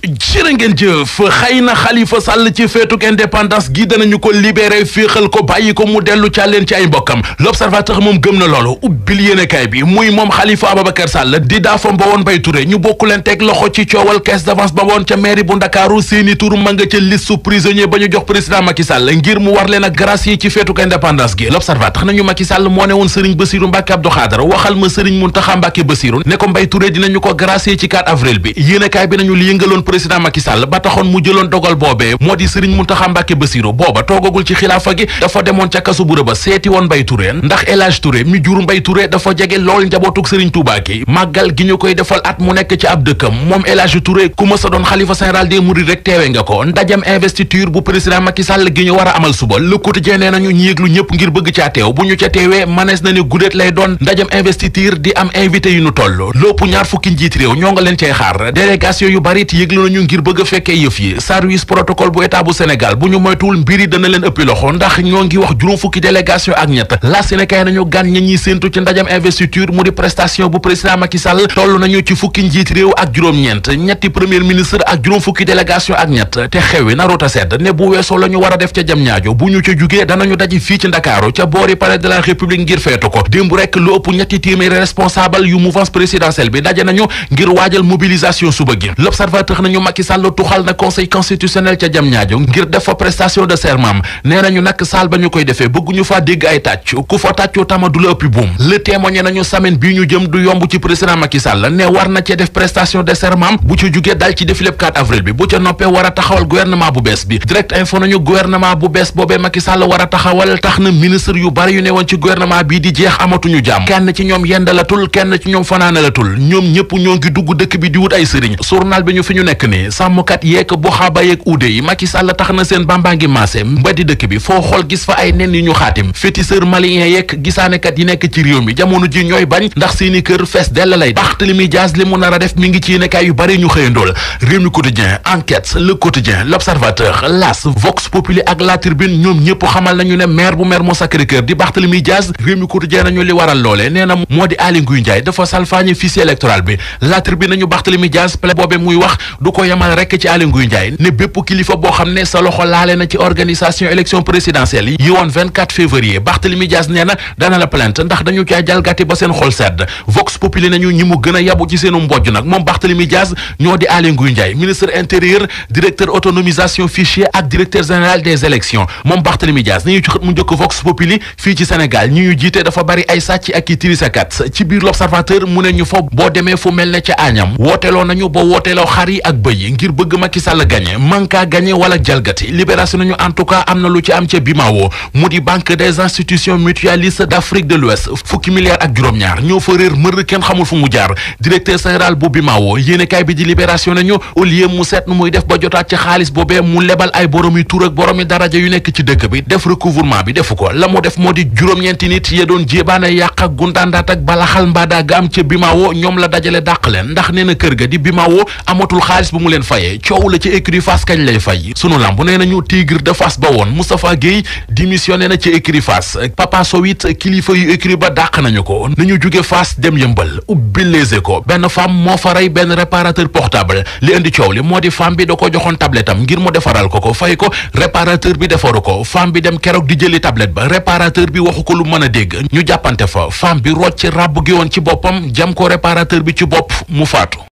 jërë ngeen jëf xëy na Khalifa Sall ci feetuk indépendance gi danañu ko libéré féexal ko bàyyi ko mu dellu càlleen ci ay mbokkam l'observateur moom gëm na loolu ubbil yéenekaay bi muy moom Khalifa Ababacar Sall di daafam ba woon bay Touré ñu bokku leen teg loxo ci coowal caisse d'avance ba woon ca mairie bu Ndakaaru seeni tur ma nga ca liste su prisonnier ba ñu jox président Macky Sall ngir mu war leen a gracier ci feetuk indépendance gi l'observateur nañu Macky Sall moo ne woon Serigne Bassirou Mbacké Abdou Khadre waxal ma Serigne Mountakha Mbacké Bassirou ne ko Mbaye Touré dinañu ko gracier ci 4 avril bi yéenekaay bi nañu li yëngaloon président Macky Sall ba taxoon mu jëloon dogal boobee moo di Serigne Mountakha Mbacké Bassirou booba toogagul ci xilaafa gi dafa demoon ca kasu bu rëba seeti woon Mbaye Touré ndax El Hadj Touré mi jur Mbaye Touré dafa jege lool njabootug Serigne Touba gi màggal gi ñu koy defal at mu nekk ci ab dëkkam moom El Hadj Touré ku ma sa doon xalifa général des Mourides rek teewe nga ko ndajam investiture bu président Macky Sall gi ñu war a amal suba Le Quotidien nee nañu ñi yëglu ñëpp ngir bëgg caa teew bu ñu ca teewee manees na ne guddéet lay doon ndajam investiture di am invité yu ñu toll lépp ñaar fukki njiit réew ñoo nga leen cay xaar délégation yu bari it yëglu nañu ngir bëgg a fekkee yëf yi service protocole bu état bu Sénégal bu ñu moytuwul mbiri dana leen ëppi loxo ndax ñoo ngi wax juróom fukki délégation ak ñett la Sénégal nañu gan ña ñuy séentu ci ndajam investiture mu di prestation bu président Macky Sall toll nañu ci fukki njiit réew ak juróom-ñeent ñetti premier ministre ak juróom fukki délégation ak ñett te xewi naruta sedd ne bu weesoo la ñu war a def ca jam ñaajo bu ñu ca jugee danañu daji fii ci Ndakaaru ca boori palais de la République ngir feetu ko démb rek lu ëpp ñetti téeméeri responsable yu mouvance présidentielle bi daje nañu ngir waajal mobilisation suba gi l'observateur nañu Macky Sall tuxal na conseil constitutionnel ca jam ñaajo ngir def fa prestation de serment nee nañu nag saal ba ñu koy defee bëgguñu faa dégg ay tàcc ku fa tàccoo tama du la ëppi buum le témoigné nañu semaine bii ñu jëm du yomb ci président Macky Sall ne war na cee def prestation de serment bu ca jugee dal ci défilé 4 avril bi bu ca noppee war a taxawal gouvernement bu bees bi direct info nañu gouvernement bu bees boobee Macky Sall war a taxawal tax na ministre yu bari yu ne woon ci gouvernement bii di jeex amatuñu jàmm kenn ci ñoom yendalatul kenn ci ñoom fanaanalatul ñoom ñëpp ñoo ngi dugg dëkk bi di wut ay sëriñ journal bi ñu fi ñu nekk ni sàmmkat yeek bu xaaba yeek uude yi Macky Sall tax na seen bambaa ngi maase mbeddi dëkk bi foo xool gis fa ay nen yu ñu xaatim féticheur malien yeek gisaanekat yi nekk ci réew mi jamono ji ñooy bañ ndax seeni kër fees dell lay Barthélémy Dias li mu nar a def mi ngi ci yéenekaay yu bari ñu xëyandool réew mi quotidien enquête le quotidien l'observateur las vox populi ak la tribune ñoom ñëpp xamal nañu ne maire bu maire moo Sacré-Cœur di Barthélémy Dias réew mi quotidien nañu li waral loole nee na moo di Aly Ngouille Ndiaye dafa salfaañe fichier électoral bi la tribune nañu Barthélémy Dias plaide boobe muy wax du ko yemal rekk ci Aly Ngouille Ndiaye ne bépp kilifa boo xam ne sa loxo laale na ci organisation élection présidentielle yi woon 24 février Barthélémy Dias nee na dana la plainte ndax dañu caa jalgati ba seen xol sedd vox populi nañu ñi mu gën a yabu ci seenu mbojj nag moom Barthélémy Dias ñoo di Aly Ngouille Ndiaye ministre intérieur directeur autonomisation fichier ak directeur général des élections moom Barthélémy Dias ni ñu ci xët mu njëkk vox populi fii ci Sénégal ñi ñu jiite dafa bari ay sàcc ak i tirisakat ci biir l'observateur mu ne ñu fa boo demee fu mel ne ca Agnam wooteeloo nañu ba wooteeloo xar yi ak bëy yi ngir bëgg Macky Sall gagné manka gagné wala jalgati libération nañu en tout cas am na lu ci am ca Bimao mu di banque des institutions mutualistes d'Afrique de l'Ouest fukki milliards ak juróom-ñaar ñoo fa réer mër kenn xamul fu mu jaar directeur général bu Bimao yéenekaay bi di libération nañu au lieu mu seet nu muy def ba jotaat ci xaalis boobee mu lebal ay boromi tur ak boromi daraja yu nekk ci dëkk bi def recouvrement bi defu ko la mu def moo di juróom-ñeenti nit ya doon jéebaane yàq ak gundaandaat ak balaxal mbaadaa ga am ca Bimao ñoom la dajale dàq leen ndax nee na kër ga di Bimao amatul xaalis bu mu leen fayee coow la ci écurie Fass kañ lay fay sunu lamb nee nañu Tigre de Fass ba woon Moustapha Guèye démissionné na ci écurie Fass Papa Sow it kilifa yu écurie ba dàq nañu ko nañu jóge Fass dem yëmbal ubbi Les Échos benn femme moo fa rey benn réparateur portable li indi coow li moo di femme bi da ko joxoon tablette am ngir mu defaral ko ko fay ko réparateur bi defaru ko femme bi dem keroog di jëli tablette ba réparateur bi waxu ko lu mën a dégg ñu jàppante fa femme bi rocc ràbb gi woon ci boppam jam ko réparateur bi ci bopp mu faatu